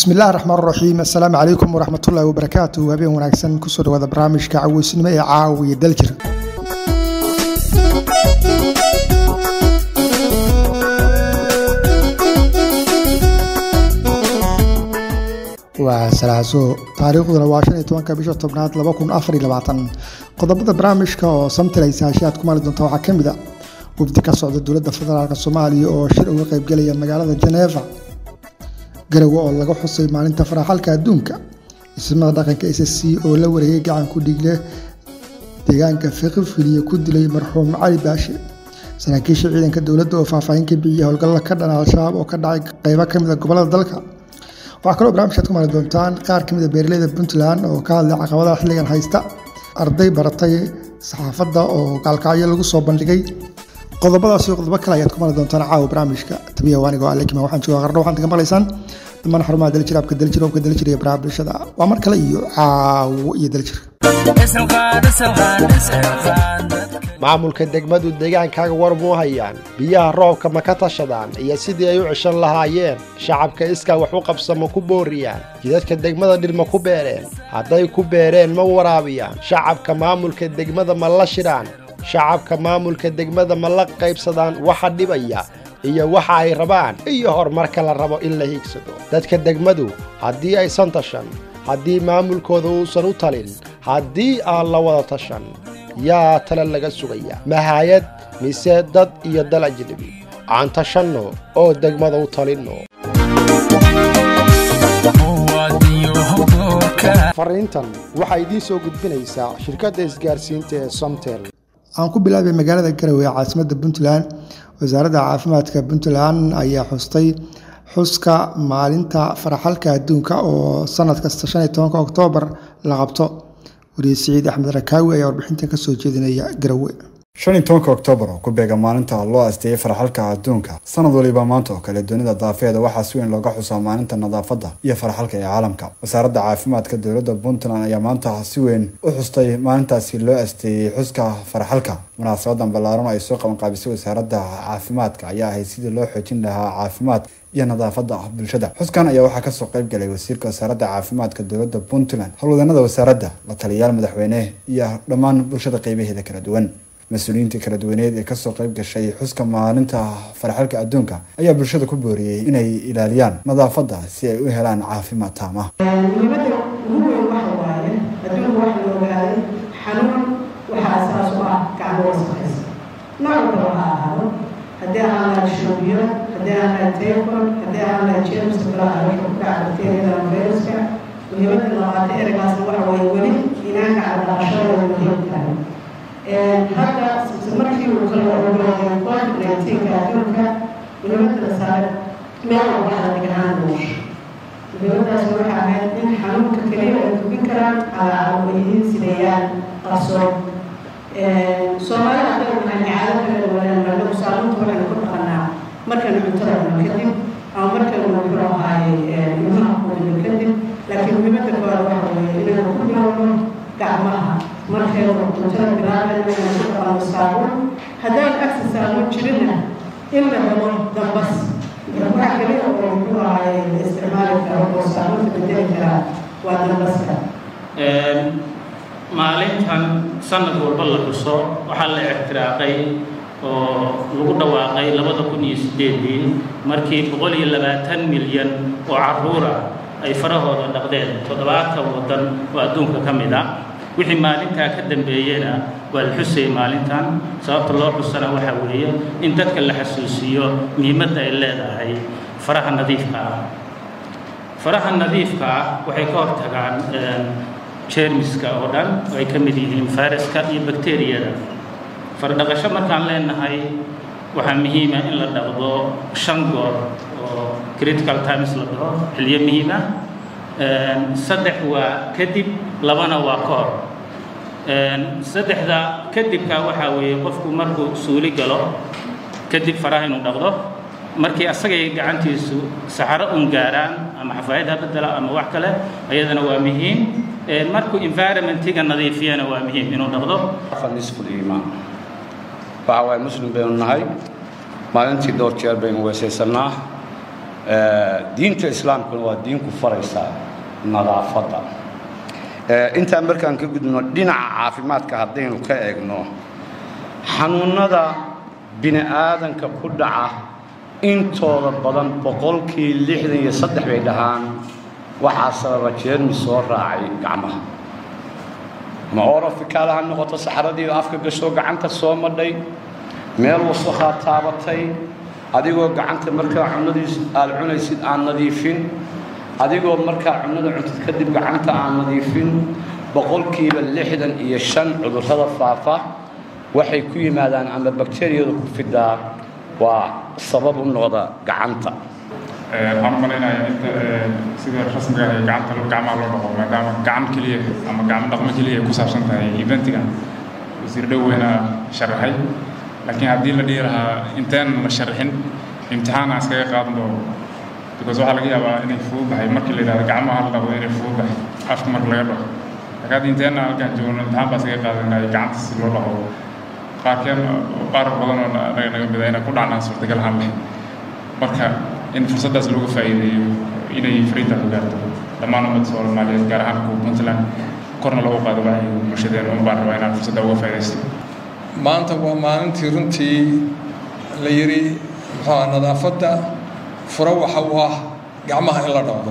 bismillahi raxmaan raxiim assalaamu calaykum waraxmatullaahi wabarakaatu habeen wanaagsan kusoo dhawaada barnaamijka caweysnimo ee caawiya daljir waa salaaso taariikhduna waa shan iyo tobanka bisha tobnaad laba kun afar iyo labaatan qodobada barnaamijka oo samtilaysa hashaad ku maali doonta waxaa ka mid a wafdi ka socda dowladda federaalk soomaaliya oo shir uga qaybgelaya magaalada janeeva garowe oo laga xusay maalinta faraxalka adduunka ismada dhaqanka s c oo la wareegay gacan ku dhiigle deegaanka fiqifiliya ku dilay marxuum cali baashe saraakiisha ciidanka dowladda oo faahfaahin ka bixiyay howlgallada ka dhana al-shabaab oo ka dhacay qeybo ka mid a gobolada dalka waxaa kaloo barnamijkaad ku maali doontaan qaar ka mid a beeraleyda puntland oo ka hadlay caqabadaha xilligan haysta arday baratay saxaafadda oo gaalkacyo lagu soo bandhigay qodobadaas iyo qodobo kale ayaad ku mali doontaan caawa barnaamijka tabiya waanigoo alekima waxaan joogaa qardho waxaad ka maqlaysaan dhammaan xarumaha daljir abka daljir obka daljir iyo baraha bulshada waa mar kale iyo caawo iyo daljir maamulka degmadu deegaankaaga war muu hayaan biyaha roobka ma ka tashadaan iyo sidii ay u ceshan lahaayeen shacabka iskaa wax u qabsa ma ku booriyaan jidadka degmada dhir ma ku beereen hadday ku beereen ma waraabiyaan shacabka maamulka degmada ma la shidhaan shacabka maamulka degmada ma la qaybsadaan waxa dhibaya iyo waxa ay rabaan iyo horumarka la rabo in la hiigsado dadka degmadu haddii aysan tashan haddii maamulkooda uusan u talin haddii aan la wada tashan yaa tale laga sugaya mahayad mise dad iyo dal ajnebi aan tashanno oo degmada u talinno fariintan waxaa idiin soo gudbinaysaa shirkadda isgaarsiinta ee somtel aan ku bilaabay magaalada garowe ee caasimadda puntland wasaaradda caafimaadka puntland ayaa xustay xuska maalinta faraxalka adduunka oo sanad kasta shan iyo tobanka oktoobar la qabto wariye siciid axmed rakaawi ayaa warbixintan kasoo jeedinaya garowe shan iyo tobanka oktoobar oo ku beega maalinta loo asteeyey farxalka adduunka sanad waliba maanta oo kale dunida daafeeda waxaa si weyn looga xusaa maalinta nadaafadda iyo farxalka ee caalamka wasaaradda caafimaadka dowladda puntland ayaa maanta si weyn u xustay maalintaasi loo asteeyey xuska farxalka munaasabadan ballaaran ay soo qabanqaabisay wasaaradda caafimaadka ayaa ahayd sidii loo xoojin lahaa caafimaad iyo nadaafadda bulshada xuskan ayaa waxaa kasoo qayb galay wasiirka wasaaradda caafimaadka dowladda puntland howlwadanada wasaaradda la taliyayaal madaxweyne iyo dhammaan bulshada qeybaheeda kala duwan mas-uuliyiintii kala duwaneed ee kasoo qayb gashay xuska maalinta farxalka adduunka ayaa bulshada ku booriyey inay ilaaliyaan nadaafadda si ay u helaan caafimaad taama muhiimada ugu weyn waxa waaye adduunka waxa la ogaaday xanuun waxaa asaas u ah gacmo wasaqaysa nooc walba ha ahaado haddii aan laha shoobiyo haddii aan laha tayfon haddii aan laha james kalaha waxa ku dhaca bakteeriyada viruska muhiimada labaata eragaasna waxa waaye weli inaanka cadaqashada muhiim tahay hadda markii uu kala ogolaaday covid nineteenka adduunka muhiimada la saaray meel walba waxaa dhiganaan nolosha muhiimadaas waxaa ahayd in xanuunka keliya ay gubin karaan calaacalawayihiin sideeyaan qarsoon soomaalida hadda waxaan caado kala duwanaan marnadu saamunta waxaynu ku dhaqanaa markaynu cuntada cuno kadib ama markaynu muxuu ahaaye ilmaha quudino kadib laakiin muhiimada koowaad waxa weeye inaynu ku bilowno gacmaha markaynu cuntada bilaabayno inaynu ku dhaqano saabuun haddaan agsi saabuun jirinna in la helo dambas waxa keliya oo muxuu ahaaye la isticmaali karo oo saabuunta bedeli karaa waa dambaska maalintan sanad walba la xuso waxaa la ictiraaqay oo lagu dhawaaqay labada kun iyo sideedii markii boqol iyo labaatan milyan oo caruura ay farahooda dhaqdeen toddobaatan waddan oo adduunka ka mid ah wixii maalintaa ka dambeeyena waa la xusayay maalintan sababta loo xusana waxaa weeye in dadka la xasuusiyo muhiimadda ay leedahay faraha nadiifka ah faraha nadiifka ah waxay ka hortagaan jeermiska oo dhan oo ay ka mid yihiin fayraska iyo bakteriyada fardhaqasho markaan leenahay waxaa muhiima in la dhaqdo shan goor oo critical times la dhaho xilyo muhiim ah saddex waa kadib labana waa ka hor saddexda kadibka waxaa weeye qofku markuu suuli galo kadib faraha inuu dhaqdo markii asagay gacantiisu saxaro un gaaraan ama xafaayad ha bedela ama wax kale ayadana waa muhiim markuu environmentiga nadiifiyana waa muhiim inuu dhaqdo nisfu liimaan waxa waaye muslim baynu nahay maalintii dhowr jeer baynu weesaysanaa diinta islaamkuna waa diin ku faraysa nadaafadda intaan markaan ka gudubno dhinaca caafimaadka haddaynu ka eegno xanuunnada bini aadanka ku dhaca intooda badan boqolkii lixdan iyo saddex bay dhahaan waxaa sababa jeermi soo raacay gacmaha ma orofikaala ha noqoto saxaradii afka gashoo gacanta soo madhay meel wasakhaa taabatay adigoo gacanta markaa cunadiis aad cunaysid aan nadiifin adigoo markaa cunada cuntid kadib gacanta aan nadiifin boqolkiiba lixdan iyo shan cudurrada faafa waxay ku yimaadaan ama bakteriyadu ku fidaa waa sabab u noqda gacanta waxaan u malaynayaa inta sida rasmiga ah ee gacanta gacmaha loo dhaqo maadaama gacan keliya ama gacmo dhaqmo keliya ay ku saabsan tahay eventigan wasiir dhoweyna sharaxay laakiin haddii la dhihi lahaa intaan la sharxin imtixaan aan iskaga qaadan doono because waxaa laga yaabaa inay fududahay markii la yidhahdo gacmaha la dhaqdo inay fududahay afka marka laga dhaqo laakiin hadda inteena halkaan joogno imtixaan baa iskaga qaadanaya gacanta si loo dhaqo qaarkeen qaar badan oo naga naga mida inay ku dhacnaan suurtagal ahaan lahayd marka in fursaddaas looga faa'iideeyo inay fariinta ku gaarto dhammaan ummadda soomaaliyeed gaar ahaan kuwa puntland korna loogu qaado wacyiga bulshadeena un baan rabaa inaan fursadda uga faa'iidaysto maanta waa maalintii runtii la yidhi muxuuha nadaafadda furo waxa u ah gacmaha in la dhaqdo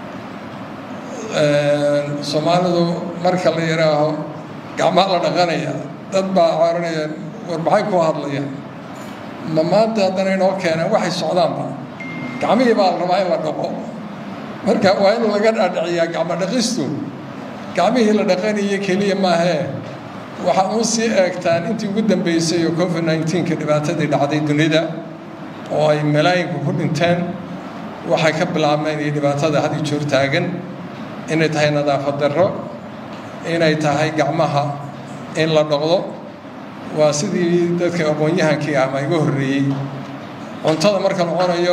soomaalidu marka la yidhaaho gacmaha la dhaqanaya dad baa cooranaya war maxay ku hadlayaan ma maanta haddana inoo keeneen waxay socdaanba gacmihii baa la rabaa in la dhaqo marka waa in laga dhaadhiciyaa gacmo dhaqistu gacmihii la dhaqanaya keliya maahee waxaa uun sii eegtaan intii ugu dambeysay oo covid nneteen-ka dhibaatadii dhacday dunida oo ay malaayinku ku dhinteen waxay ka bilaabmeen iyo dhibaatada had iyo joor taagan inay tahay nadaafad darro inay tahay gacmaha in la dhaqdo waa sidii dadka aqoon-yahankii ah ma iga horreeyey cuntada marka la cunayo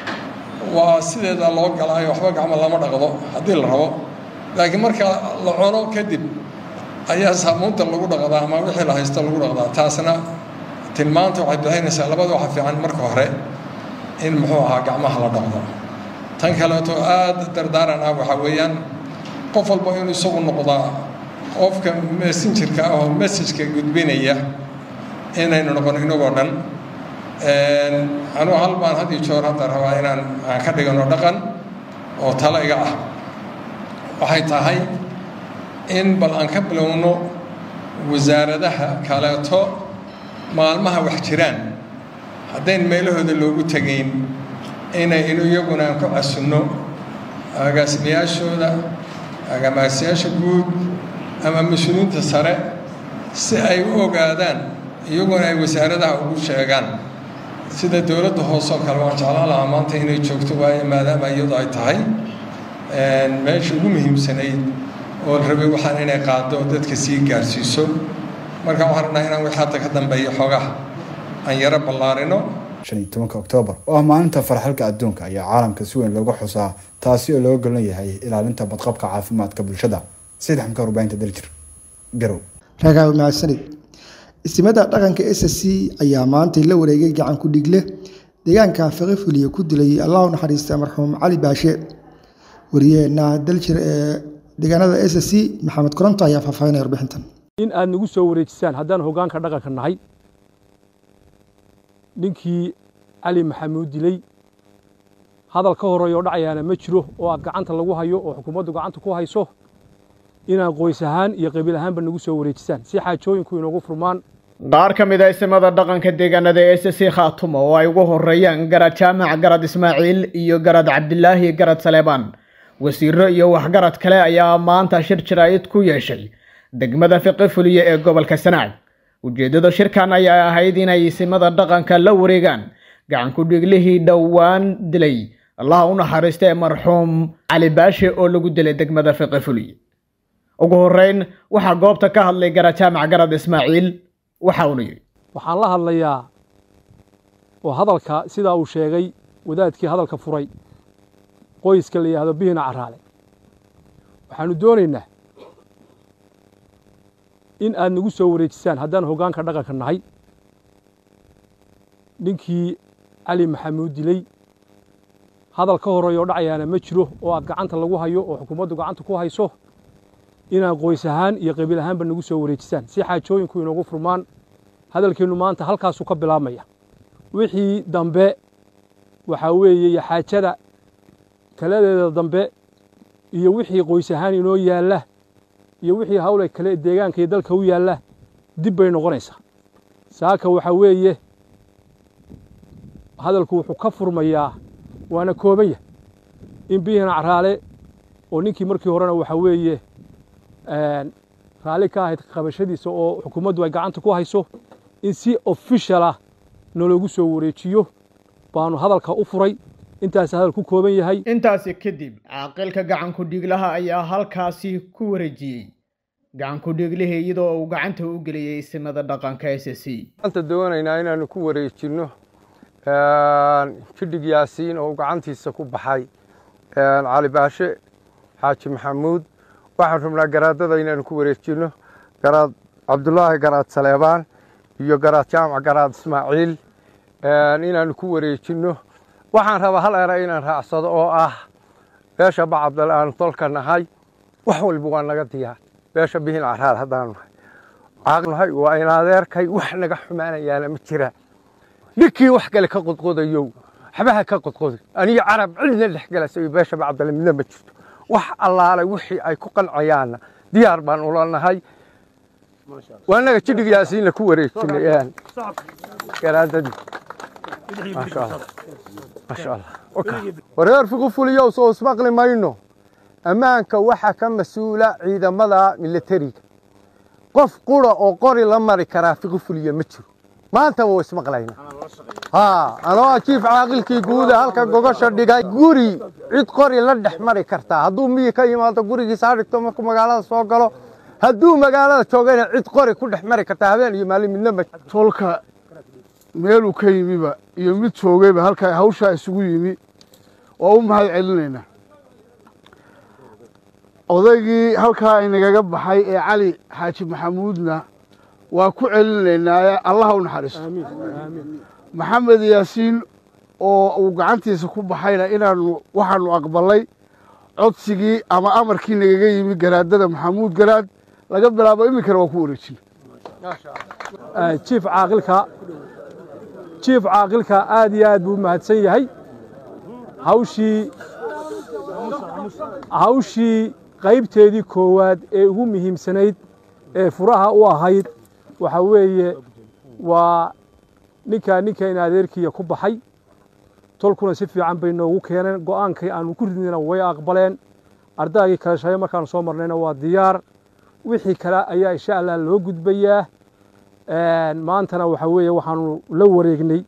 waa sideeda loo galaayo waxba gacmo lama dhaqdo haddii la rabo laakiin marka la cuno kadib ayaa saamuunta lagu dhaqdaa ama wixii la haysto lagu dhaqdaa taasna tilmaanta waxay bixinaysaa labada waxa fiican marka hore in muxuu ahaa gacmaha la dhaqdo tan kaleeto aada dardaaran ah waxaa weeyaan qof walba inuu isagu noqdaa qofka messengerka ah oo messageka gudbinaya inaynu noqono inagoo dhan anugu hal baan had iyo joor hadda rabaa inaan aan ka dhigano dhaqan oo talo iga ah waxay tahay in bal aan ka bilowno wasaaradaha kaleeto maalmaha wax jiraan haddayn meelahooda loogu tegayn inay inu iyaguna aan ku casunno agaasimayaashooda agaasimayaasha guud ama mas-uuliyiinta sare si ay u ogaadaan iyaguna ay wasaaradaha ugu sheegaan sida dowladda hoose oo kale waan jeclaan lahaa maanta inay joogto waayo maadaama iyadu ay tahay meesha ugu muhiimsanayd oo la rabay waxaan inay qaado dadka sii gaarsiiso marka waxaan rabnaa inaan wixii hadda ka dambeeya xoogaha aan yaro ballaarino shan iyo tobanka oktoobar oo ah maalinta farxalka adduunka ayaa caalamka si weyn looga xusaa taasi oo looga golan yahay ilaalinta badqabka caafimaadka bulshada sayid xamka warbaahinta daljir garow ragaawi mahadsanid istimada dhaqanka s c ayaa maantay la wareegay gacan ku dhigle deegaanka faqifuliya ku dilay allahu naxariista marxuum cali baashe wariyeena daljir ee deegaanada s c maxamed koronto ayaa faahfaahinaya warbixintan in aad nagu soo wareejisaan haddaan hoggaanka dhaqanka nahay ninkii cali maxamuud dilay hadal ka horeeyoo dhacayaana ma jiro oo aad gacanta lagu hayo oo xukuumaddu gacanta ku hayso inaad qoys ahaan iyo qabiil ahaanba nagu soo wareejisaan si xaajooyinku inoogu furmaan qaar ka mid a isimada dhaqanka deegaanada ee s c khaatumo oo ay ugu horeeyaan garad jaamac garad ismaaciil iyo garad cabdilaahi garad saleebaan wasiiro iyo waxgarad kale ayaa maanta shir jaraa'id ku yeeshay degmada fiqi fuliye ee gobolka sanaag ujeeddada shirkan ayaa ahayd inay isimada dhaqanka la wareegaan gacan ku-dhiiglihii dhowaan dilay allaha u naxariista ee marxuum cali baashe oo lagu dilay degmada fiqi fuliye ugu horeyn waxaa goobta ka hadlay garad jaamac garad ismaaciil waxa uuna yidhi waxaan la hadlayaa oo hadalka sidaa uu sheegay wadaadkii hadalka furay qoyska la yidhaahdo bihina caraale waxaanu doonaynaa in aad nagu soo wareejisaan haddaan hoggaanka dhaqanka nahay ninkii cali maxamuud dilay hadal ka horeeyo dhacayaana ma jiro oo aad gacanta lagu hayo oo xukuumaddu gacanta ku hayso inaad qoys ahaan iyo qabiil ahaanba nagu soo wareejisaan si xaajooyinku inoogu furmaan hadalkeennu maanta halkaasuu ka bilaabmaya wixii dambe waxaa weeye iyo xaajada taladeeda dambe iyo wixii qoys ahaan inoo yaalla iyo wixii hawle kale deegaanka iyo dalka u yaalla dib bay noqonaysaa saaka waxaa weeye hadalku wuxuu ka furmayaa waana koobanya in biyihiina caraale oo ninkii markii horena waxaa weeye raalli ka ahayd qabashadiisa oo xukuumaddu ay gacanta ku hayso in si official ah naloogu soo wareejiyo baanu hadalka u furay intaas hadal ku kooban yahay intaasi kadib caaqilka gacanku dhiiglaha ayaa halkaasi ku wareejiyey gacanku dhiiglihii iyadoo uu gacanta u geliyey simada dhaqanka s c maanta doonaynaa inaanu ku wareejinno jidhig yaasiin oo gacantiisa ku baxay cali baashe xaaji maxamuud waxaan rabnaa garaadada inaanu ku wareejinno garaad cabdulaahi garaad saleebaan iyo garaad jaamac garaad ismaaciil inaanu ku wareejinno waxaan rabaa hal era inaan raacsado oo ah beesha bacabdal aanu tolka nahay wax walba waa naga diyaar beesha bihin caraar haddaanu nahay caaqnahay waa in adeerkay wax naga xumaanayaana ma jira ninkii wax kale ka qodqodayow waxbaha ka qodqoday aniga carab cidna dhex galasay beesha bacabdal midna ma jirto wax allaale wixii ay ku qancayaanna diyaar baan ula nahay waa naga jidhig yaasiinna ku wareejinay garaadadii maasha allah maasha allah wareer fiqu fuliyow soo ismaqli mayno ammaanka waxaa ka mas-uula ciidamada milatariga qof qura oo qori la mari karaa fiqu fuliya ma jiro maantaba waa ismaqlayna haa anoo jiif caaqilkii guuda halka gogosha dhigay guri cid qori la dhex mari kartaa hadduu miyi ka yimaado gurigiisa ha dhigto markuu magaalada soo galo hadduu magaalada joogayna cid qori ku dhex mari kartaa habeen iyo maalin midna ma tolka meeluu ka yimiba iyo mid joogayba halkaa hawshaa isugu yimi oo u mahad celinaynaa odaygii halkaa inagaga baxay ee cali xaaji maxamuudna waa ku celinaynaa allaha u naxariisto maxamed yaasiin oo uu gacantiisa ku baxayna inaanu waxaanu aqbalay codsigii ama amarkii nagaga yimi garaadada maxamuud garaad laga bilaabo iminkana waa ku wareejina jiif caaqilka jiif caaqilka aad iyo aad buu u mahadsan yahay hawshii hawshii qaybteedii koowaad ee ugu muhiimsanayd ee furaha u ahayd waxaa weeye waa ninkaa ninkan adeerkiiya ku baxay tolkuna si fiican bay noogu keeneen go'aankii aanu ku ridnayna way aqbaleen ardaygii kale shalay markaanu soo marnayna waa diyaar wixii kale ayaa insha allah loo gudbayaa maantana waxaa weeye waxaanu la wareegnay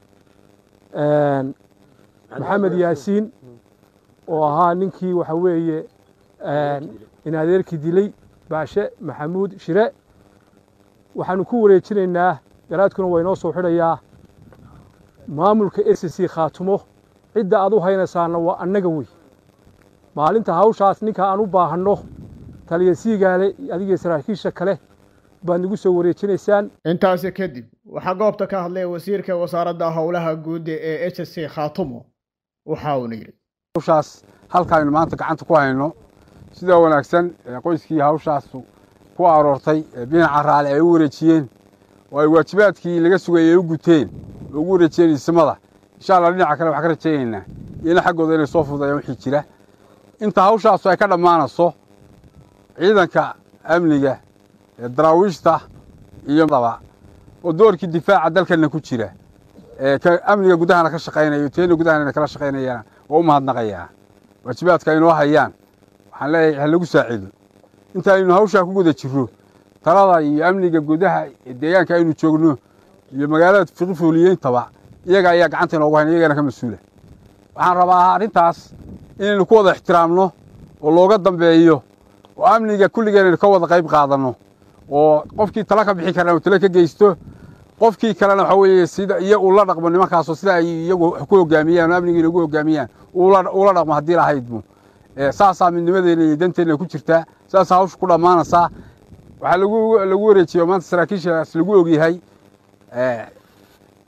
maxamed yaasiin oo ahaa ninkii waxaa weeye in adeerkii dilay baashe maxamuud shire waxaanu ku wareejinaynaa garaadkuna waa inoo soo xidhayaa maamulka s c khaatumo cidda aad u haynaysaana waa annaga wey maalinta hawshaas ninka aan u baahanno taliya siigaale adiga saraakiisha kale baad nagu soo wareejinaysaan intaasi kadib waxaa goobta ka hadlay wasiirka wasaaradda howlaha guud ee h c khaatumo waxa uuna yidhi hawshaas halkaaynu maanta gacanta ku hayno sida wanaagsan qoyskii hawshaas ku aroortay binaca raale ay u wareejiyeen oo ay waajibaadkii laga sugayay ay u guteen oo ugu wareejiyeen ismada insha allah dhinaca kale waxaan ka rajaynaynaa iyana xaggooda inay soo fududayaan wixii jira inta hawshaasu ay ka dhammaanayso ciidanka amniga ee daraawiishta iyo daba oo doorkii difaaca dalkana ku jira ee amniga gudahana ka shaqaynayo teena gudahana kala shaqaynayana waa u mahadnaqayaa waajibaadka aynoo hayaan waxaan leeyahay ha lagu saaciido inta aynu hawshaa ku guda jirro talada iyo amniga gudaha ee deegaanka aynu joogno iyo magaalada fiqifuuliyeyntaba iyaga ayaa gacanta inoogu hayn iyagana ka mas-uula waxaan rabaa arrintaas inaynu ku wada ixtiraamno oo looga dambeeyo oo amniga kulligeen aynu ka wada qayb qaadanno oo qofkii tala ka bixi karana uu tala ka geysto qofkii kalena waxa weeye sida iyo uu la dhaqmo nimankaasoo sida ay iyagu ku hogaamiyaan oo amnigiina ugu hogaamiyaan uula dhaqmo haddii lahaydbu saasaa midnimadeena iyo danteena ku jirtaa saasaa hawsha ku dhammaanaysaa waxaa lagu lagu wareejiyo maanta saraakiishaas lagu ogyahay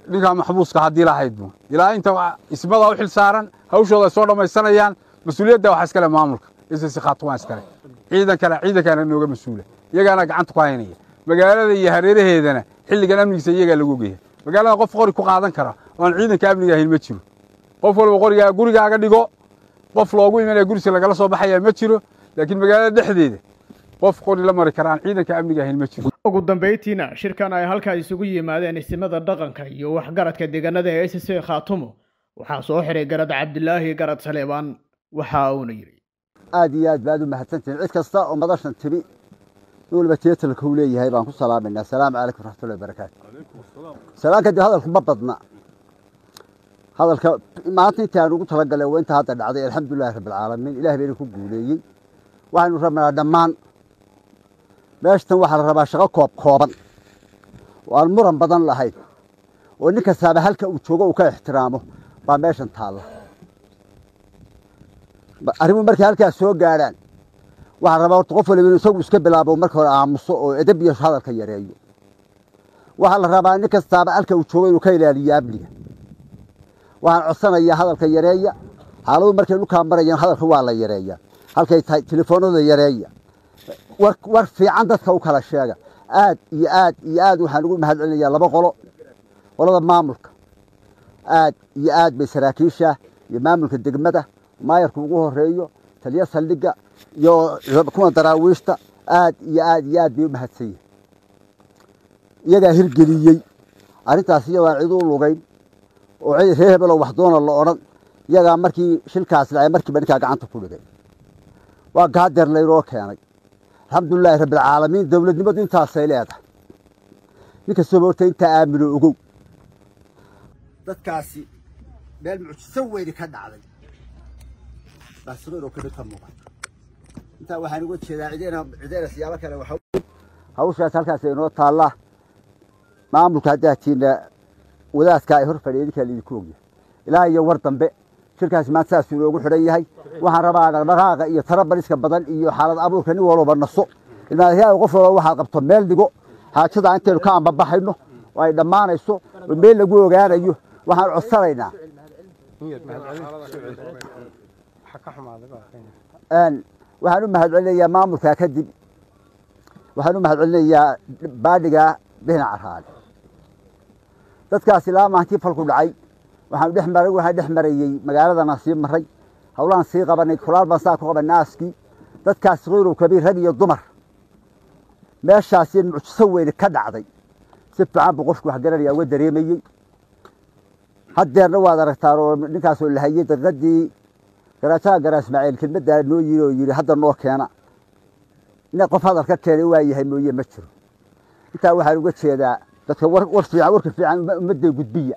ninkaa maxbuuska haddii lahaydbu ilaa inta ismada u xil saaran hawshooda soo dhammaysanayaan mas-uuliyadda waxaa iskale maamulka ss khaatumaan iskale ciidankana ciidankaana nooga mas-uula iyagaana gacanta ku haynaya magaalada iyo hareeraheedana xilligan amnigiisa iyagaa lagu ogyahay magaalada qof qori ku qaadan kara oan ciidanka amniga ahayn ma jiro qof walba qorigaa gurigaaga dhigo qof loogu imanaya gurisa lagala soo baxaya ma jiro laakiin magaalada dhexdeeda qof qori la mari kara aan ciidanka amniga ahayn ma jiro ugu dambayntiina shirkan ay halkaa isugu yimaadeen isimada dhaqanka iyo waxgaradka deegaanada ee s c khaatumo waxaa soo xiray garad cabdilaahi garad saleebaan waxa uuna yidhi aad iyo aad baad u mahadsantihin cid kasta oo madashan timi waliba teetalka uu leeyahay baan ku salaamayna asalaamu calaykum raxmatullahi barakaatu salaan kadib hadalku ma badna hadalka maanta intii aan ugu talagalay waa inta hadda dhacday alxamdulilahi rabbilcaalamiin ilaah bayna ku guuleeyey waxaynu rabnaa dhammaan meeshatan waxaa la rabaa shaqo koob kooban oo aan muran badan lahayn oo nin kastaaba halka uu joogo uu ka ixtiraamo baa meeshan taalla arrimuhu markay halkaas soo gaadhaan waxaa rabaa horta qof waliba inuu isagu iska bilaabo marka hore aamuso oo edab iyo hadalka yareeyo waxaa la rabaa nin kastaaba halka uu joogo inuu ka ilaaliyo amniga waxaan codsanayaa hadalka yareeya xaaladu markay dhulkaa marayaan hadalka waa la yareeyaa halkay tahay telefoonada yareeya war fiican dadka u kala sheega aad iyo aad iyo aad waxaan ugu mahad celinayaa laba qolo qolada maamulka aad iyo aad bay saraakiisha iyo maamulka degmada maayarka ugu horeeyo taliya saldhigga iyo kuwa daraawiishta aad iyo aad iyo aad bay u mahadsan yihin iyagaa hirgeliyey arrintaas iyadaan cid u lugayn oo reer hebeloo wax doona la odhan iyagaa markii shilkaas dhacay markiiba ninkaa gacanta ku dhigay waa gaadeer laynoo keenay alxamdulilaahi rabbilcaalamiin dowladnimadu intaasay leedahay nin kastooba horta intaa aamino ogow dadkaasi meel mucjiso weyni ka dhacday baasiqiroo kale ka muuqata intaa waxaan uga jeedaa cideena cideena siyaabo kale waxa hawshaas halkaas inoo taallaa maamulka haddaatiina wadaadka ay hor fadhiya idinkaa laidinku ogyahay ilaa iyo war dambe shirkaas maanta saasuu inoogu xidhan yahay waxaan rabaa dhaqdhaqaaqa iyo tarabaliska badan iyo xaalad abuurka nin walba naso ilmaadayaal qof walba waxaad qabto meel dhigo xaajada intaynu ka ambabaxayno oo ay dhammaanayso oo meel lagu ogaanayo waxaan codsanaynaa waxaan u mahadcelinayaa maamulkaa kadib waxaan u mahadcelinayaa baadhigaa bihna caraale dadkaas ilaa maantii falku dhacay waxaan dhex maray waxaan dhex marayey magaaladana sii maray hawlahan sii qabanay kulaal baan saa ku qabanay aaskii dadkaas khayrow kabiir rag iyo dumar meeshaasi mucjiso weyne ka dhacday si fiican buu qofku wax garanaya uga dareemayey haddeerna waad aragtaan oo ninkaasoo lahayey daqiiqadii garaajaha garaa ismaaciil kelmaddaa noo yiri oo yidhi hadda noo keena ina qof hadal ka keenay waa yahay mooye ma jiro intaa waxaan uga jeedaa dadka war fiican warka fiican ummadday gudbiya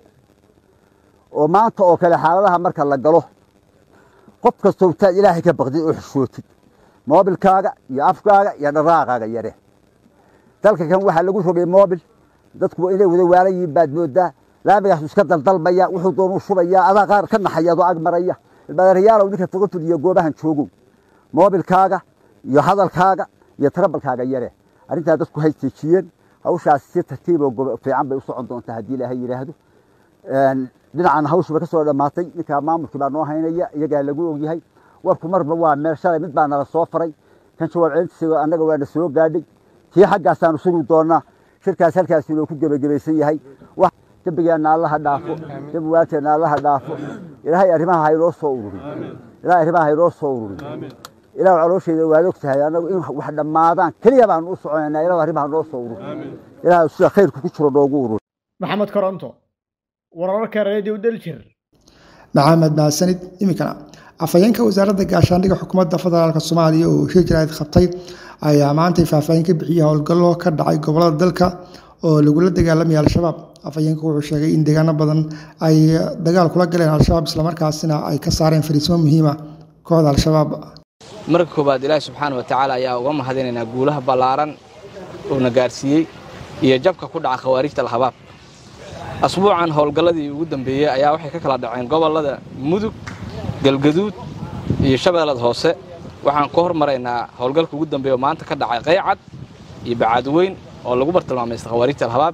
oo maanta oo kale xaaladaha marka la galo qof kastoo intaad ilaahay ka baqdid oo xishootid moobilkaaga iyo afkaaga iyo dharaaqaaga yare dalka kan waxaa lagu rogay moobil dadku inay wada waalan yihiin baad moodaa laamigaas iska daldalmaya wuxuu doonuu shubaya adaa qaar ka naxaya adoo ag maraya ilmaadareyaalow ninka foga fuliyo goobahan joogow moobilkaaga iyo hadalkaaga iyo tarabalkaaga yare arrintaa dadku hay teejiyeen hawshaas si tartiiboo fiican bay u socon doontaa haddii ilaahay yidhaahdo dhinacan hawshiba ka soo dhammaatay ninkaa maamulkii baa noo haynaya iyagaa lagu ogyahay warku marba waa meel shalay mid baa nala soo faray kan jawaab celintiisa annaga waana soo gaadhay tii xaggaasaanu sugi doonaa shirkaas halkaas inuu ku gebagabaysan yahay dembigeenna allaha dhaafo dembi waalidkeenna allaha dhaafo ilaahay arrimaha haynoo soo ururin ilaahay arrimaha haynoo soo ururin ilaah caloosheeda waad og tahay annagu in wax dhammaadaan keliya baanu u soconaynaa ilahu arrimaha noo soo ururin ilaah sida khayrku ku jiro noogu urur maxamed koronto wararka radio daljir maxamed mahadsanid iminkana afhayeenka wasaaradda gaashaandhigga xukuumadda federaalk soomaaliya oo shir jaraa'id qabtay ayaa maantay faahfaahin ka bixiyey howlgallo ka dhacay gobolada dalka oo lagula dagaalamaya al-shabaab afhayeenku wuxuu sheegay in deegaano badan ay dagaal kula galeen al-shabaab islamarkaasina ay ka saareen fariismo muhiima kooxda al-shabaab marka koowaad ilaahi subxaana wa tacaala ayaa uga mahadinaynaa guulaha ballaaran uuna gaarsiiyey iyo jabka ku dhaca khawaarijta al-habaab asbuucan howlgalladii ugu dambeeyey ayaa waxay ka kala dhaceen gobollada mudug galgaduud iyo shabeellada hoose waxaan ku hormaraynaa howlgalka ugu dambeeya oo maanta ka dhacay qaycad iyo bacaadweyn oo lagu bartilmaamaysta khawaarijta al-habaab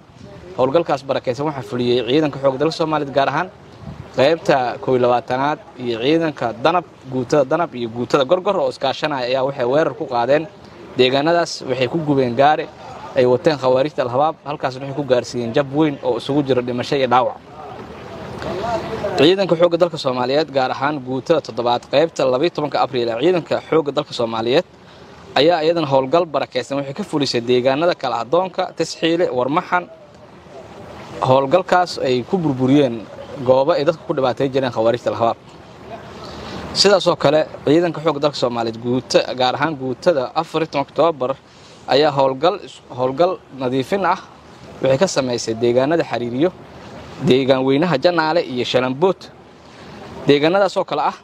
howlgalkaas barakaysan waxaa fuliyey ciidanka xoogga dalka soomaaliyeed gaar ahaan qaybta kow iyo labaatanaad iyo ciidanka danab guutada danab iyo guutada gorgor oo iskaashanaya ayaa waxay weerar ku qaadeen deegaanadaas waxay ku gubeen gaari ay wateen khawaarijta alhabaab halkaasna waxay ku gaarsiiyeen jab weyn oo isugu jiro dhimasho iyo dhaawac ciidanka xoogga dalka soomaaliyeed gaar ahaan guutada toddobaad qaybta labayo tobanka abriil ee ciidanka xoogga dalka soomaaliyeed ayaa iyadana howlgal barakaysan waxay ka fulisay deegaanada kala adoonka tasxiile warmaxan howlgalkaas ay ku burburiyeen goobo ay dadka ku dhibaatay jireen khawaarijta alhabaab sidaasoo kale ciidanka xoogga dalka soomaaliyeed guuta gaar ahaan guutada afar toban oktoobar ayaa howlgal howlgal nadiifin ah waxay ka samaysay deegaanada xariiriyo deegaan weynaha janaale iyo shalambood deegaanadaasoo kale ah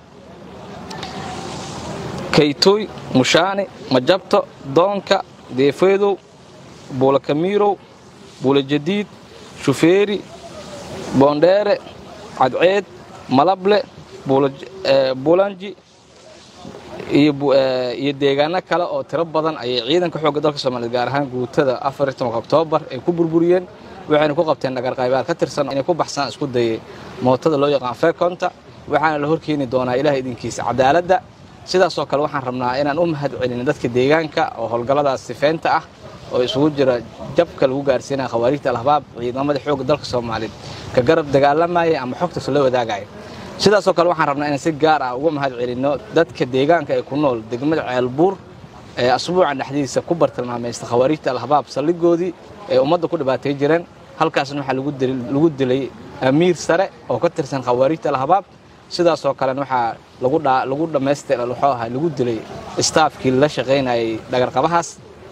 kaytooy mushaani majabto doonka deefeedow buulakamiirow buulajadiid shufeeri boondheere cadceed malable buulanji iyo deegaano kale oo tiro badan ayay ciidanka xoogga dalka soomaaliyeed gaar ahaan guutada afar tobanka oktoobar ay ku burburiyeen waxayna ku qabteen dhagarqaybaad ka tirsan inay ku baxsaan isku dayay mootada loo yaqaan fekonta waxaana la horkeeni doonaa ilaah idinkiisa cadaaladda sidaasoo kale waxaan rabnaa inaan u mahad celin dadka deegaanka oo howlgalladaas sifeynta ah oo isugu jira jabka lagu gaarsiinaya khawaarijta alhabaab ciidamada xoogga dalka soomaaliyeed ka garab dagaalamaya ama xogtaas la wadaagaya sidaasoo kale waxaan rabnaa inaan si gaar ah uga mahad celinno dadka deegaanka ee ku nool degmada ceelbuur ee asbuucan dhexdiisa ku bartilmaamaysta khawaarijta alhabaab saldhigoodii ee ummadda ku dhibaatay jireen halkaasna waxaa lagu dilay amiir sare oo ka tirsan khawaarijta alhabaab sidaasoo kalena waxaa lagu dhammaystira wuxuu ahaa lagu dilay istaafkii la shaqaynayay dhagarqabahaas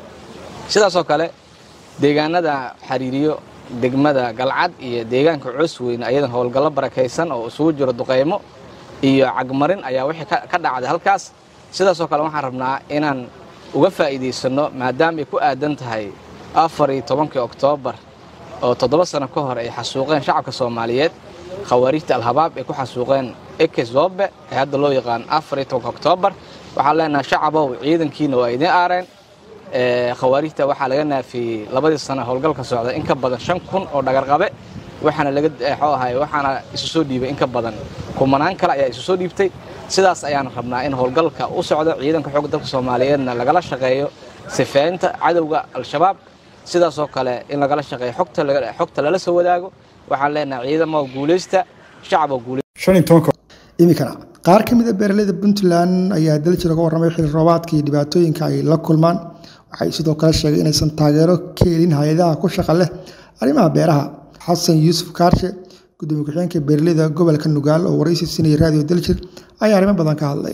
sidaasoo kale deegaanada xariiriyo degmada galcad iyo deegaanka coosweyne ayadan howlgallo barakaysan oo isugu jiro duqaymo iyo cagmarin ayaa wixii ka dhacday halkaas sidaasoo kale waxaan rabnaa inaan uga faa'iidaysanno maadaama ay ku aadan tahay afar iyo tobankii oktoobar oo toddoba sano ka hor ay xasuuqeen shacabka soomaaliyeed khawaarijta alhabaab ay ku xasuuqeen eke zobe ee hadda loo yaqaan afar iyo tobanka oktoobar waxaan leenahay shacabow ciidankiina waa idiin aareen khawaarijta waxaa laga naafiyey labadii sano howlgalka socda in ka badan shan kun oo dhagarqabe waxaana laga xoo ahay waxaana isu soo dhiibay in ka badan kumanaan kale ayaa isu soo dhiibtay sidaas ayaan rabnaa in howlgalka u socdo ciidanka xoogga dalka soomaaliyeedna lagala shaqeeyo sifeynta cadowga al-shabaab sidaasoo kale in lagala shaqeeyo xogta lala soo wadaago waxaan leenahay ciidamo guulaysta shacabo guulaysta iminkana qaar ka mid a beeraleyda puntland ayaa daljir uga warramay xili roobaadka iyo dhibaatooyinka ay la kulmaan waxay sidoo kale sheegay inaysan taageero ka helin hay-adaha ku shaqa leh arrimaha beeraha xasan yuusuf kaarshe gudoomiye ku-xigeenka beeraleyda gobolka nugaal oo waraysi siinaya raadiyo daljir ayaa arrimo badan ka hadlay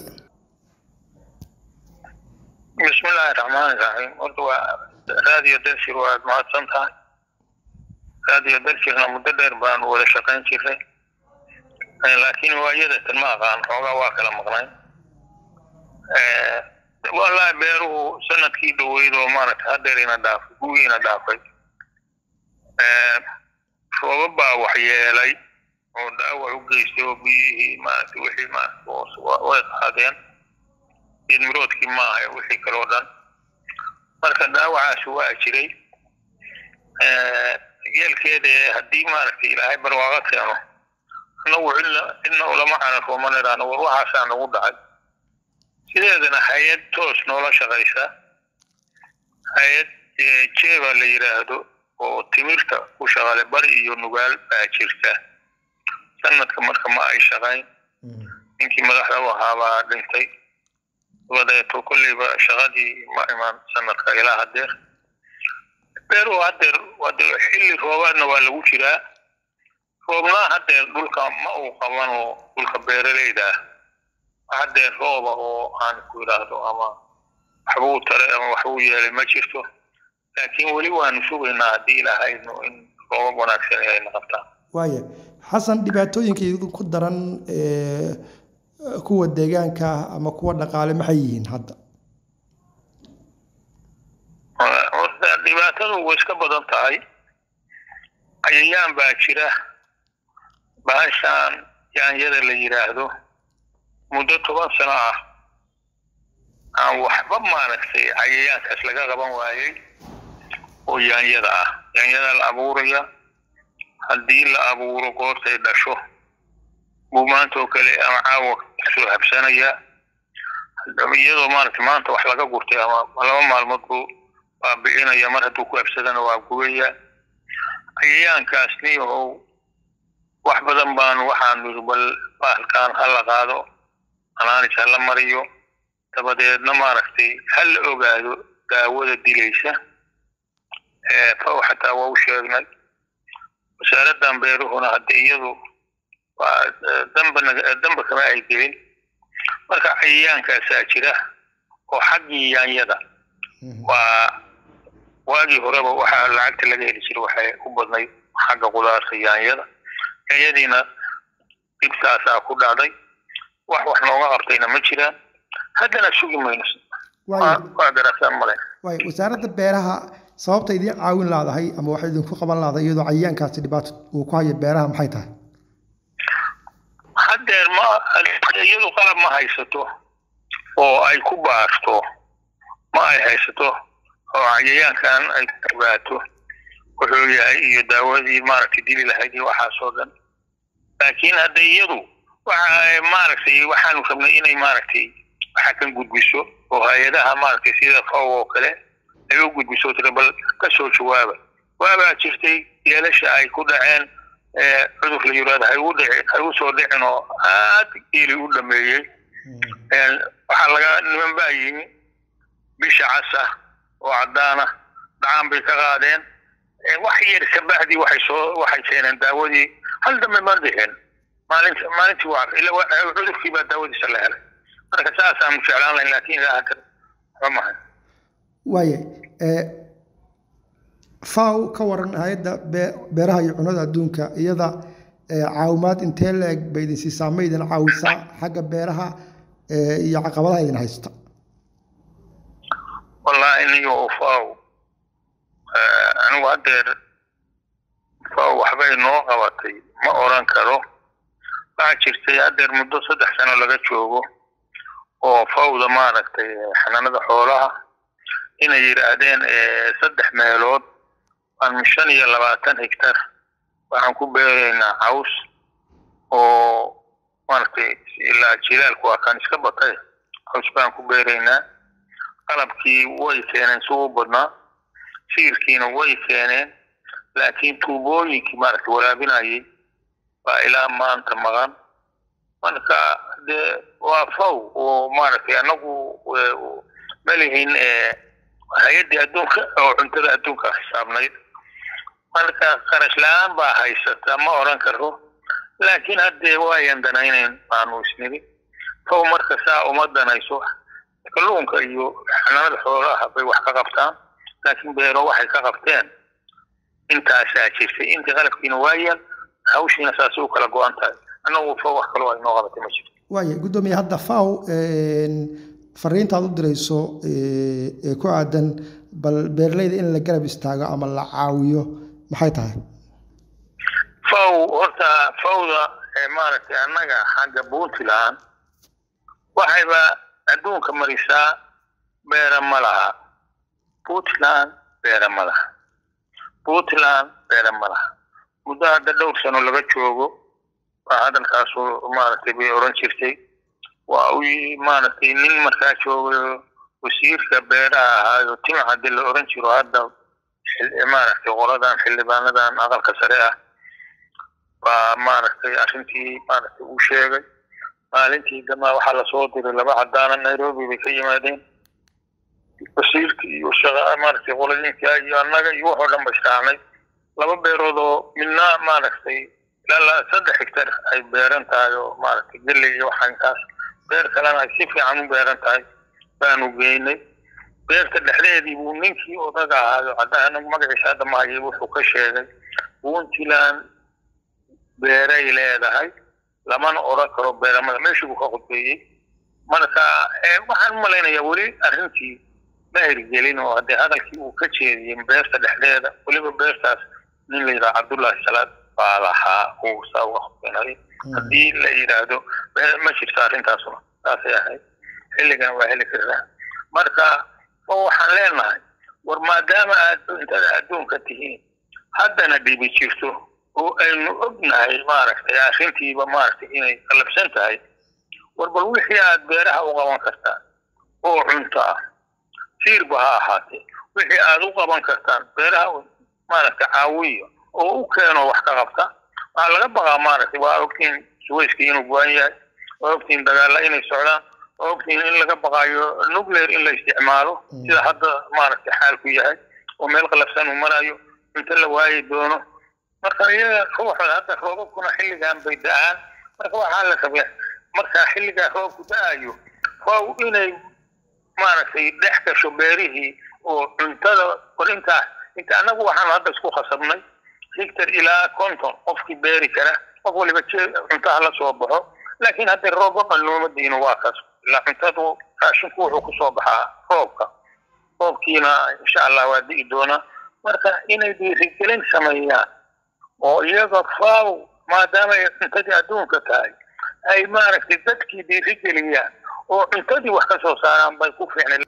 bismillaahi raxmaani raxiim horta waa raadiyo daljir waad mahadsan tahay raadiyo daljirna muddo dheer baanu wada shaqayn jiray laakiin waayada tan ma aqaan xoogaa waa kala maqnayn wallaahi beeruhu sanadkii dhoweyd oo maaragtay hadeer ina dhaafay gugiina dhaafay roobab baa waxyeelay oo dhaawac u geystay oo biyihii maaragtay wixii maaragtay way qaadeen geedmiroodkii maaha wixii kaloo dhan marka dhaawacaasi waa jiray yeelkeeda haddii maaragtay ilaahay barwaaqo keeno annagu cidna cidna ulama canan ruumanayraano war waxaasaa nagu dhacay sideedana hay-ad toos noola shaqaysa hay-ad jeeba la yidhaahdo oo timirta ku shaqale bari iyo nugaal baa jirta sanadka marka ma ay shaqayn ninkii madaxda u ahaabaa dhintay dabadeeto kolleyba shaqadii ma iman sanadka ilaa hadeer beeruhu hadeer hade xilli roobaadna waa lagu jiraa roobna hadeer dhulka ma uu qaban oo dhulka beeraleyda ah hadeer rooba oo aan ku idhaahdo ama waxbuu taray ama waxbuu yeelay ma jirto laakiin weli waanu sugaynaa haddii ilaahayno in roobab wanaagsan ayna qabtaan waaya xasan dhibaatooyinka ku daran kuwa deegaanka ah ama kuwa dhaqaale maxay yihiin hadda horta dhibaatadu way iska badan tahay cayayaan baa jira bahashaan yaanyada la yidhaahdo muddo toban sano ah aan waxba maaragtay cayayaankaas laga qaban waayey oo yaanyada ah yaanyada la abuuraya haddii la abuuro goortay dhasho buu maanta oo kale ama caawa kasoo habsanaya iyadoo maaragtay maanta wax laga gurtay ama laba maalmood buu baabi'inaya mar hadduu ku habsadana waa gubaya cayayaankaasni oo wax badan baan waxaan niri bal bahalkan ha la qaado anaanis ha la mariyo dabadeedna maaragtay ha la ogaado daawada dilaysa faw xataa waa u sheegnay wasaaraddan beeruhuna hadda iyadu waa damba damba kama ay gelin marka cayayaankaasaa jira oo xaggii yaanyada waa waagii horeba waxaa lacagta laga heli jiray waxay u badnayd xagga qudaarta yaanyada yaanyadiina dhibtaasaa ku dhacday wax wax nooga qabtayna ma jiraan haddana sugi mayno waa garasaan male waay wasaaradda beeraha sababta idiin caawin laadahay ama waxay idinku qaban laadahay iyadoo cayayaankaasi dhibaato uu ku hayo beeraha maxay tahay haddeer ma iyadu qalab ma haysato oo ay ku baarto ma ay haysato oo cayayaankan ay ku ogaato wuxuu yahay iyo daawadii maaragtay dili lahayd iyo waxaasoo dhan laakiin hadda iyadu waxa maaragtay waxaanu rabnay inay maaragtay waxa kan gudbiso oo hay-adaha maaragtay sida faw oo kale ay u gudbiso tira bal ka soo jawaaba waabaa jirtay yeelasha ay ku dhaceen cudur la yiraahdo hay u dhici hay u soo dhicin oo aad geeli u dhameeyey waxaa laga niman baa yimi bisha casa oo caddaana dhacaan bay ka qaadeen wax yar kabacdii waxay soo waxay keeneen daawadii hal dambe ma dhixin maalinti maalintii waa ila cudurkii baa daawadiisa la helay marka saasaanu jeclaan lahayn laakiin ilaa hadda waxba mahay waaye faw ka waran hay-adda beeraha iyo cunada adduunka iyada caawimaad intee la-eg bay idin siisaa ma idin caawisaa xagga beeraha iyo caqabadaha idin haysta wallaahi iniga oo faw anigu haddeer faw waxbay noo qabatay ma oran karo waxaa jirtay haddeer muddo saddex sano laga joogo oo fawda maaragtay xanaanada xoolaha inay yidhaahdeen saddex meelood aan shan iyo labaatan hektar waxaan ku beeraynaa caws oo maaragtay ilaa jilaalku waa kan iska batay caws baan ku beeraynaa qalabkii way keeneen si u badnaa siirkiina way keeneen laakiin tuubooyinkii maaragtay waraabinayay baa ilaa maanta maqan marka dee waa faw oo maaragtay annagu ma lihin hay-addii adduunka oo cuntada adduunka xisaabnayd marka qarash la-aan baa haysata ma oran karo laakiin haddee waayan danaynayn baanu isniri faw marka saa uma danayso kalluunka iyo xanaanada xoolaha bay wax ka qabtaan laakiin beero waxay ka qabteen intaasaa jirtay intii qalabkiina waayaan hawshiina saasay u kala go-an tahay annagu faw wax kaloo ay noo qabatay ma jirto waaye guddoomiye hadda faw fariintaad u dirayso ee ku aadan bal beeraleyda in la garab istaago ama la caawiyo maxay tahay faw horta fawda maaragtay annaga xagga puntland waxayba adduunka marisaa beera ma laha puntland beera ma laha puntland beera ma laha muddo hadda dhowr sano laga joogo waa hadalkaasu maaragtay bay oran jirtay waa u maaragtay nin markaa joogayo wasiirka beeraha ahaayo tima haddii la oran jiro hadda maaragtay qoladan xildhibaanadan aqalka sare ah baa maaragtay arrintii maaragtay uu sheegay maalintii damaa waxaa lasoo diray laba cadaana nairobi bay ka yimaadeen wasiirkii iyo shaqa maaragtay qoladiinka iyo annaga iyo waxoo dhan ba israacnay laba beerood oo midna maaragtay ilaa saddex hektar ay beeran tahay oo maaragtay galley iyo waxankaas beer kalena ay si fiican u beeran tahay baanu geynay beerta dhexdeedii buu ninkii odaga ahaayo cadaan magaciisa hadda mahayay wuxuu ka sheegay puntland beeray leedahay lamana oran karo beeramada meeshii buu ka khudbeeyey marka waxaan u malaynayaa weli arrintii ma hirgelin oo haddee hadalkii uu ka jeediyey beerta dhexdeeda weliba beertaas nin la yidhaha cabdullaahi salaad baa lahaa uu saa uga khudbeenayay haddii la yidhaahdo ma jirto arrintaasuna saasay ahayd xilligan waa heli kartaa marka waxaan leenahay war maadaama aad cuntada adduunka tihiin haddana dhibi jirto oo aynu ognahay maaragtay arrintiiba maaragtay inay qalabsan tahay war bal wixii aad beeraha u qaban kartaan oo cunto ah siirba ha ahaatee wixii aad u qaban kartaan beeraha maaragtay caawiyo oo u keeno wax ka qabta waxaa laga baqaa maaragtay waa ogtiin suwayskii inuu go-an yahay waa ogtiin dagaalla inay socdaan waa ogtiin in laga baqaayo nuclear in la isticmaalo sida hadda maaragtay xaalku yahay oo meel qalafsan uu marayo cunto la waayi doono marka iyaga ruuxooda hadda roobabkuna xilligan bay da-aan marka waxaa la rabaa markaa xilligaa roobku da-ayo waa inay maaragtay dhex gasho beerihii oo cuntada war intaa inta annagu waxaan hadda isku khasabnay hectar ilaa konton qofkii beeri kara qof waliba cuntaha la soo baxo laakiin hadda roobba qallooma diino waa kaas ilaa cuntadu raashinku wuxuu kusoo baxaa roobka roobkiina insha allah waa di'i doonaa marka inay dhiirigelin sameeyaan oo iyaga faaw maadaama ay cuntadii adduunka tahay ay maaragtay dadkii dhiirigeliyaan oo cuntadii wax ka soo saaraan bay ku fiicnay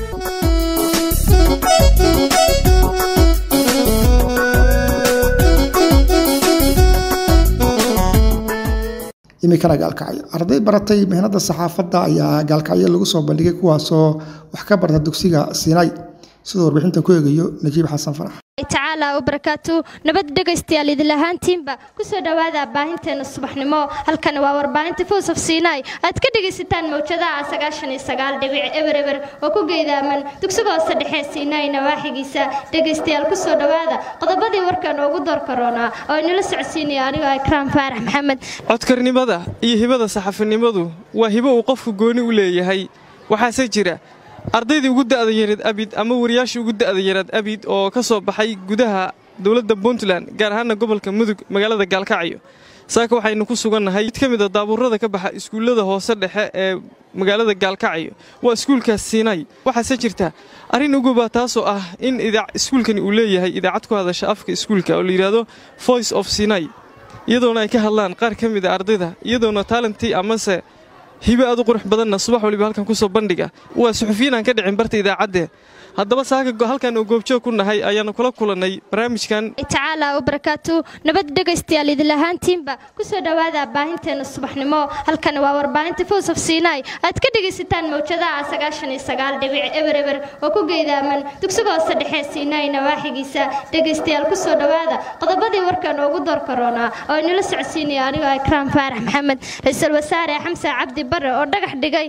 imikana gaalkacyo arday baratay mihnada saxaafadda ayaa gaalkacyo lagu soo bandhigay kuwaasoo wax ka barta dugsiga siinay siduu warbixintan ku eegayo najiib xasan farax tacaala wabarakaatu nabad dhegaystayaal idin lahaantiinba kusoo dhowaada baahinteena subaxnimo halkani waa warbaahinta fows of sinai aad ka dhegaysataan mawjadaha sagaashan iyo sagaal dhibic eber eber oo ku geydaaman dugsiga hoose dhexe sinai nawaaxigiisa dhegaystayaal kusoo dhowaada qodobadii warkan ugu door karoonaa oo inala socodsiinaya anigoo ikraam faarax maxamed codkarnimada iyo hibada saxafinimadu waa hibo uu qofku gooni u leeyahay waxaase jira ardaydii ugu da'da yareed abid ama wariyaashii ugu da'da yareed abid oo ka soo baxay gudaha dowladda puntland gaar ahaana gobolka mudug magaalada gaalkacyo saaka waxaynu ku sugannahay mid ka mid a daabuurada ka baxa iskuullada hoose dhexe ee magaalada gaalkacyo waa iskuulkaas siinay waxaase jirta arrin uguba taasoo ah in iskuulkani uu leeyahay idaacad ku hadasha afka iskuulka oo la yidhaahdo voice of sinai iyadoona ay ka hadlaan qaar ka mid a ardayda iyadoona taalantii amase hibe aad u qurux badanna subax waliba halkan ku soo bandhiga waa suxufiyiin aan ka dhicin barta idaacadde haddaba saaka halkan oo goobjoog ku nahay ayaanu kula kulannay barnaamijkan tacaala wabarakaatu nabad dhegaystayaal idin lahaantiinba kusoo dhowaada baahinteena subaxnimo halkani waa warbaahinta fows of sinai aad ka dhegaysataan mawjadaha sagaashan iyo sagaal dhibic eber eber oo ku geydaaman dugsiga hoose dhexe sinai nawaaxigiisa dhegaystayaal kusoo dhowaada qodobadii warkan ugu door karoonaa oo inala socodsiinaya anigoo ikraam faarax maxamed ra-iisul wasaare xamse cabdi bare oo dhagax dhigay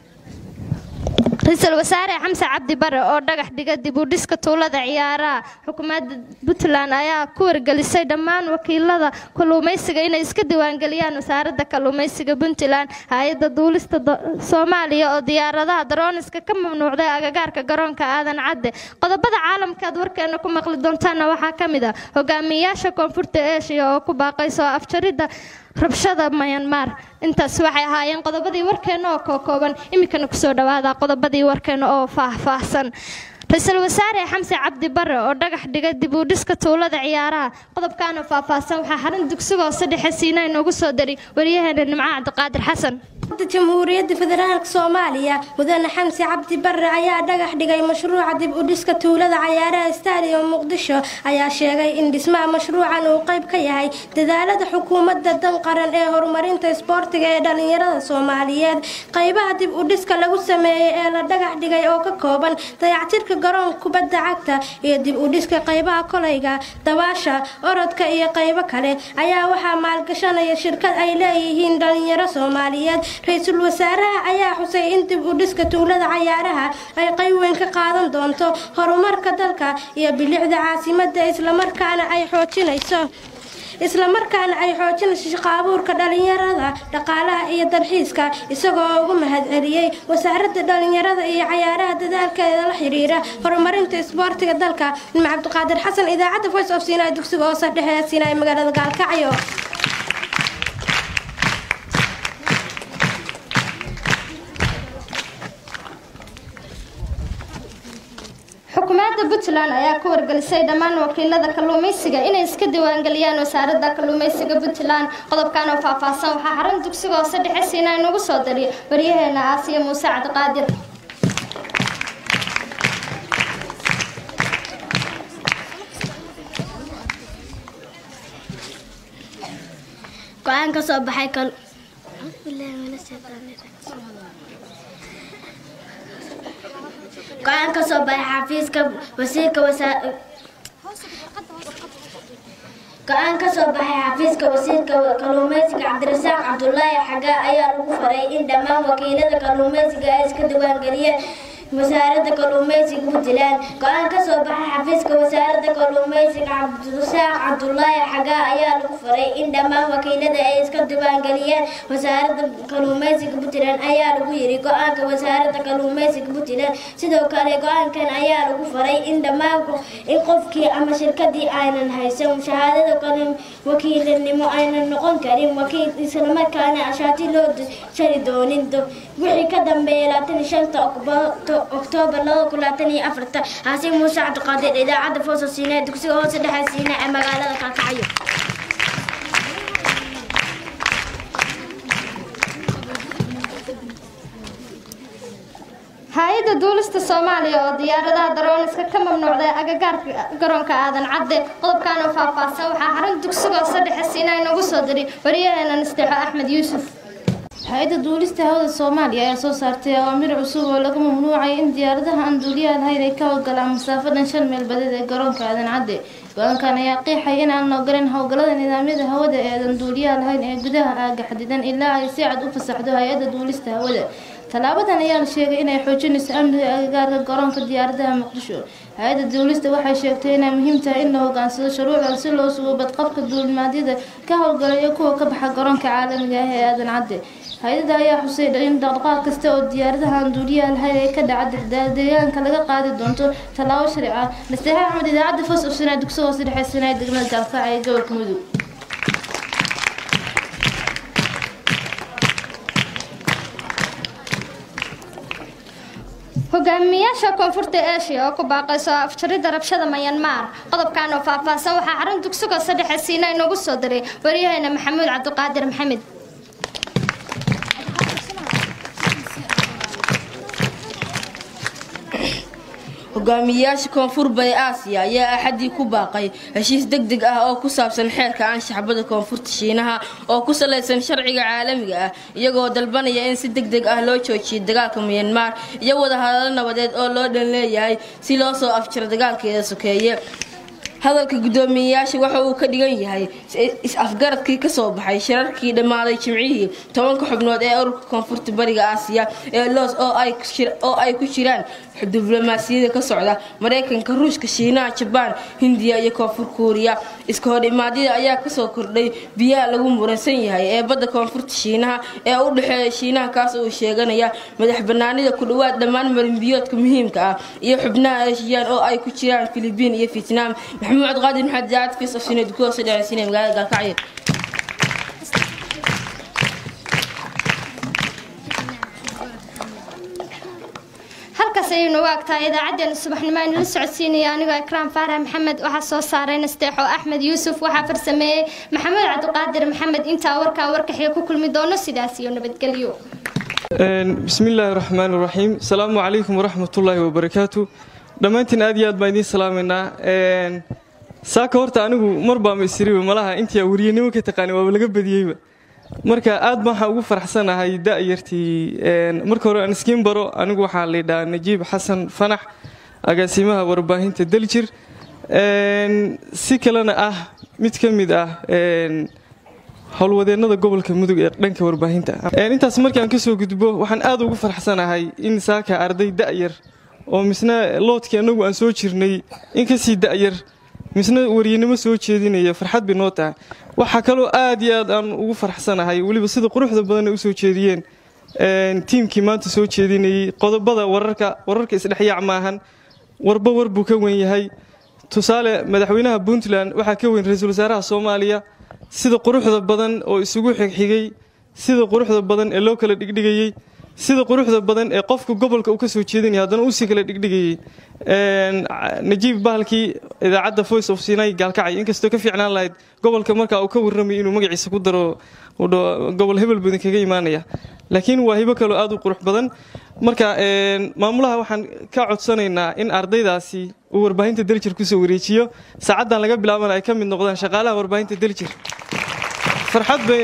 ra-iisul wasaare xamse cabdi bare oo dhagax dhiga dib u dhiska tuulada ciyaaraha xukuumadda puntland ayaa ku wargelisay dhammaan wakiilada kalluumaysiga inay iska diiwaangeliyaan wasaaradda kalluumaysiga puntland hay-adda duulista soomaaliya oo diyaaradaha darooniska ka mamnuucday agagaarka garoonka aadan cadde qodobada caalamka aad warkeena ku maqli doontaana waxaa ka mid ah hogaamiyayaasha koonfurta eeshiya oo ku baaqayso afjaridda rabshada mayanmar intaas waxay ahaayeen qodobadii warkeena oo kookooban iminkana kusoo dhawaada qodobadii warkeena oo faahfaahsan ra-iisul wasaare xamse cabdi bare oo dhagax dhigay dib u dhiska tuulada ciyaaraha qodobkaana faahfaahsan waxaa xarun dugsiga hoose dhexe siina inoogu soo dari waryaheena nimco cabdiqaadir xasan jamhuuriyadda federaalk soomaaliya mudane xamse cabdi bare ayaa dhagax dhigay mashruuca dib u dhiska tuulada cayaaraha stadium muqdisho ayaa sheegay in dhismaha mashruucan uu qayb ka yahay dadaalada xukuumadda dan qaran ee horumarinta isboortiga ee dhalinyarada soomaaliyeed qaybaha dib u dhiska lagu sameeyey ee la dhagax dhigay oo ka kooban dayactirka garoonka kubadda cagta iyo dib u dhiska qaybaha kolayga dabaasha orodka iyo qaybo kale ayaa waxaa maalgashanaya shirkad ay leeyihiin dhalinyaro soomaaliyeed ra-iisul wasaaraha ayaa xusay in dib u dhiska tuulada cayaaraha ay qayb weyn ka qaadan doonto horumarka dalka iyo bilicda caasimadda islamarkaana ay xoojinayso islamarkaana ay xoojinayso shaqaabuurka dhalinyarada dhaqaalaha iyo dalxiiska isagoo ugu mahadceliyey wasaaradda dhalinyarada iyo cayaaraha dadaalkeeda la xiriira horumarinta isboortiga dalka nim cabdiqaadir xasan idaacadda voice of sinai dugsiga hoose dhexe sinai magaalada gaalkacyo xukuumadda puntland ayaa ku wargelisay dhammaan wakiilada kalluumaysiga inay iska diiwaangeliyaan wasaaradda kalluumaysiga puntland qodobkan oo faahfaahsan waxaa xarun dugsiga hoose dhexe siina inagu soo dariy waryaheena aasiya muuse cabdiqaadir go-aan ka soo baxay kal go-aan ka soo baxay xafiiska wasiirka wasaa go-aan ka soo baxay xafiiska wasiirka kalluumeysiga cabdirasaaq cabdulaahi xagaa ayaa lagu faray in dhammaan wakiilada kalluumeysiga ay iska diiwaangeliyeen wasaaradda kalluumeysiga puntland go-aan ka soo baxay xafiiska wasaaradda kalluumeysiga cabdirasaaq cabdulaahi xagaa ayaa lagu faray in dhammaan wakiilada ay iska diiwaangeliyeen wasaaradda kalluumeysiga puntland ayaa lagu yiri go-aanka wasaaradda kalluumeysiga puntland sidoo kale go-aankan ayaa lagu faray in dhammaan in qofkii ama shirkadii aynan haysan shahaadada kalin wakiilanimo aynan noqon karin wakiil islamarkaana ashaati loo jari doonin wixii ka dambeeya labaatan shanta oktoobar laba kun labaatan iyo afarta xaasiin muuse cabdiqaadir idaacadda foosa siinee dugsiga hoose dhexe siinee ee magaalada kaakacayo hay-adda duulista soomaaliya oo diyaaradaha darooniska ka mamnuucday agagaarka garoonka aadan cadde qodobkan oo faahfaahsan waxaa xarun dugsiga hoose dhexe siinaa inagu soo diray wariyaheena nasteexo axmed yuusuf hay-adda duulista hawada soomaaliya ayaa soo saartay awaamir cusub oo laga mamnuucay in diyaaradaha aan duuliyaha lahayn ay ka howlgalaan masaafo dhan shan meel badeed ee garoonka aadan cadde go-aankan ayaa qiixay in aan ogolan howlgallada nidaamyada hawada ee aadan duuliyaha lahayn ee gudaha aaga xadidan ilaa ay si cad u fasaxdo hay-adda duulista hawada tallaabadan ayaa la sheegay inay xoojinayso amniga agagaarka garoonka diyaaradaha muqdisho hay-adda duulista waxay sheegtay inay muhiim tahay in la hogaansado shuruucdan si loo sugo badqabka duulimaadyada ka howlgala iyo kuwa ka baxa garoonka caalamiga ah ee aadan cadde hay-adda ayaa xusay in dhaqdhaqaaq kasta oo diyaaradaha aan duuliyaha lahayn ay ka dhaca deegaanka laga qaadi doonto tallaabo sharci ah nasteexa axmed idaacadda foos ofsanaa dugsi hoose dhexeysanaya degmada gaalkaac ee gobolka mudug hogaamiyaasha koonfurta eshiya oo ku baaqayso afjaridda rabshada mayanmar qodobkan oo faahfaahsan waxaa xarun dugsiga hoose dhexe siina inagu soo diray waryaheena maxamuud cabdiqaadir maxamed hogaamiyayaasha koonfur bari aasiya ayaa axadii ku baaqay heshiis deg deg ah oo ku saabsan xeerka anshaxbada koonfurta shiinaha oo ku salaysan sharciga caalamiga ah iyagoo dalbanaya in si deg deg ah loo joojiyo dagaalka myanmar iyo wadahadalo nabadeed oo loo dhan leeyahay si loo soo afjiro dagaalkeeda sokeeye hadalka guddoomiyeyaasha waxa uu ka dhigan yahay is-afgaradkii kasoo baxay shirarkii dhammaaday jimcihii tobanka xubnood ee ururka koonfurta bariga aasiya ee loos oo ay ku jiraan diblomaasiyada ka socda mareykanka ruushka shiinaha jabaan hindiya iyo koonfur kuuriya iska hor imaadyada ayaa kasoo kordhay biyaha lagu muransan yahay ee badda koonfurta shiinaha ee u dhexeeya shiinaha kaas uu sheeganaya madax banaanida ku dhawaad dhammaan marinbiyoodka muhiimka ah iyo xubnaha eeshiyaan oo ay ku jiraan filibiin iyo vietnam maxamuud qaadir maxamed jaacad fiis afsineed kuhoose dhexeysiinaya magaalada gaalkacyo halkaas ayaynu u agtahay idaacaddeenna subaxnimo aynu la socodsiinaya anigoo ikraam faarax maxamed waxaa soo saaray nasteexo axmed yuusuf waxaa farsameeyey maxamed cabdiqaadir maxamed intaa warkaan warkaxiga ku kulmi doono sidaas iyo nabadgelyo bismi illaahi raxmaan raxiim asalaamu calaykum waraxmatullaahi wabarakaatu dhammaantiin aad iyo aad baan idiin salaamaynaa saaka horta anigu mar baama isiriba malaha intii weriyanimo ka taqaani waaba laga badiyeyba marka aad baan waxaa ugu faraxsanahay da'yartii marka hore aan iskiin baro anigu waxaa laydhahaa najiib xasan fanax agaasimaha warbaahinta daljir si kalena ah mid ka mid ah howlwadeennada gobolka mudug ee dhanka warbaahinta intaas markaan kasoo gudbo waxaan aad ugu faraxsanahay in saaka arday da'yar oo misna loodkii annagu aan soo jirnay in kasii da'yar misna waryanimo soo jeedinaya farxad bay noo tahay waxaa kaloo aad iyo aad aan ugu faraxsanahay weliba sida quruxda badan ay usoo jeediyeen tiimkii maanta soo jeedinayey qodobada wararka wararka isdhexyaac maahan warba war buu ka wen yahay tusaale madaxweynaha puntland waxaa ka weyn ra-iisul wasaaraha soomaaliya sida quruxda badan oo isugu xigxigay sida quruxda badan ee loo kala dhigdhigayey sida quruxda badan ee qofka gobolka uu ka soo jeedinaya haddana usii kala dhigdhigayey najiib bahalkii idaacadda voice of sinai gaalkacay inkastoo ka fiicnaan lahayd gobolka markaa uu ka warramayo inuu magaciisa ku daro gobol hebel badan kaga imaanaya laakiin waa hibo kaloo aad u qurux badan marka maamulaha waxaan ka codsanaynaa in ardaydaasi uu warbaahinta daljir kusoo wareejiyo saacaddan laga bilaabana ay ka mid noqdaan shaqaalaha warbaahinta daljir farxad bay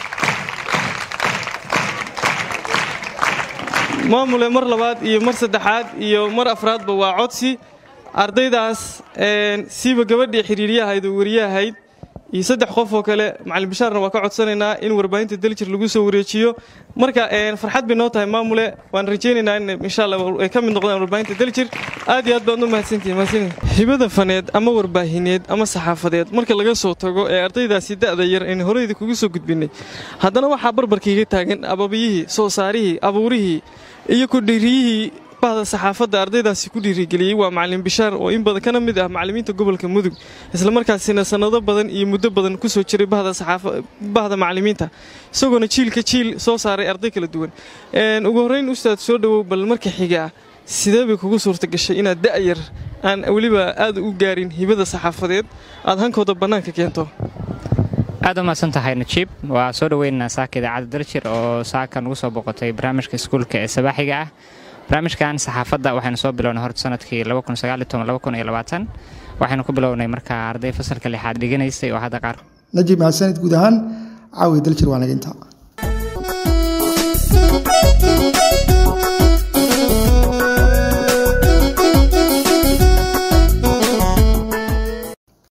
maamule mar labaad iyo mar saddexaad iyo mar afraadba waa codsi ardaydaas siiba gabadhii xiriiryahayd oo wariyahayd iyo saddex qof oo kale macalin bishaarna waa ka codsanaynaa in warbaahinta daljir lagu soo wareejiyo marka farxad bay noo tahay maamule waan rajaynaynaa in insha allah ay ka mid noqdaan warbaahinta daljir aad iyo aad baad u mahadsantihin mahadsantihin hibada faneed ama warbaahineed ama saxaafadeed marka laga soo tago ee ardaydaasi da'da yar aynu horeyda kugu soo gudbinay haddana waxaa barbarkiiga taagan ababiyihii soo saarihii abuurihii iyo kudhiiriyihii bahda saxaafadda ardaydaasi ku dhiirigeliyey waa macalin bishaar oo in badan kana mid ah macalimiinta gobolka mudug islamarkaasina sannado badan iyo muddo badan ku soo jiray bahda macalimiinta isagoona jiilka jiil soo saaray arday kala duwan ugu horrayn ustaad soo dhowow bal marka xigaa sidee bay kugu suurta gashay inaad da'yar aan weliba aad u gaarin hibada saxaafadeed aad hankooda bannaanka keento aad u mahadsan tahay najiib waa soo dhoweynaynaa saaka idaacadda daljir oo saaka nugu soo boqotay barnaamijka iskuulka ee sabaaxiga ah barnaamijkan saxaafadda waxaynu soo bilownay horta sanadkii waxaynu ku bilownay markaa arday fasalka lixaad dhiganaysay oo hadda qaar najib mahadsanid guud ahaan caawi daljir waa naga intaa